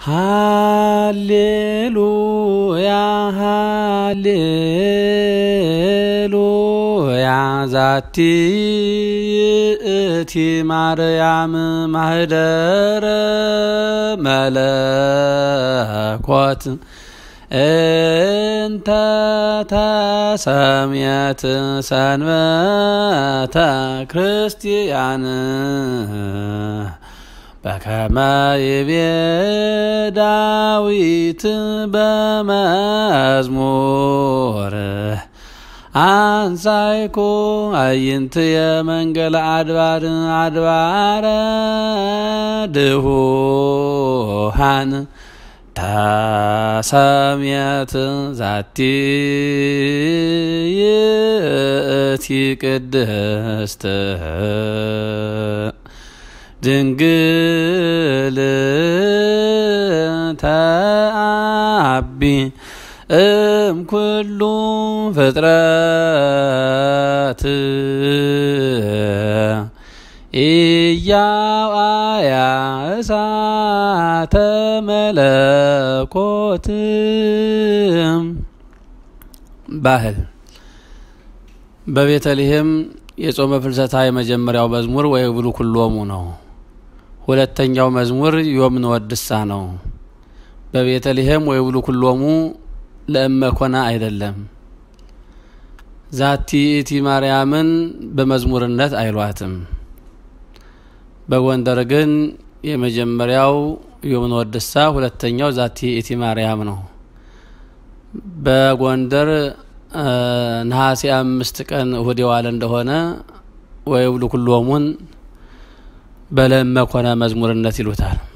ሃሌሉያ ሃሌሉያ ዛቲ ይእቲ ማርያም ማህደረ መለኮት እንተ ተሰምየት ሰንበተ ክርስቲያን በከመ ይቤ ዳዊት በመዝሙር አንሳይኩ አይንትየ መንገለ አድባር አድባረ ድሁሃን ተሰምየት ዛቲ ይእቲ ቅድስት ድንግል ተአቢ እም ኩሉ ፍጥረት ኢያዋያ እሳተ መለኮት ባህል በቤተልሔም የጾመ ፍልሰታ የመጀመሪያው መዝሙር ወይብሉ ኩሎሙ ነው። ሁለተኛው መዝሙር ዮም ንወድሳ ነው። በቤተልሔም ወይብሉ ኩሎሙ ለእመኮና አይደለም። ዛቲ ይእቲ ማርያምን በመዝሙርነት አይሏትም። በጎንደር ግን የመጀመሪያው ዮም ንወድሳ፣ ሁለተኛው ዛቲ ይእቲ ማርያም ነው። በጎንደር ነሐሴ አምስት ቀን እሁድ የዋለ እንደሆነ ወይብሉ ኩሎሙን በለእመኮነ መዝሙርነት ይሉታል።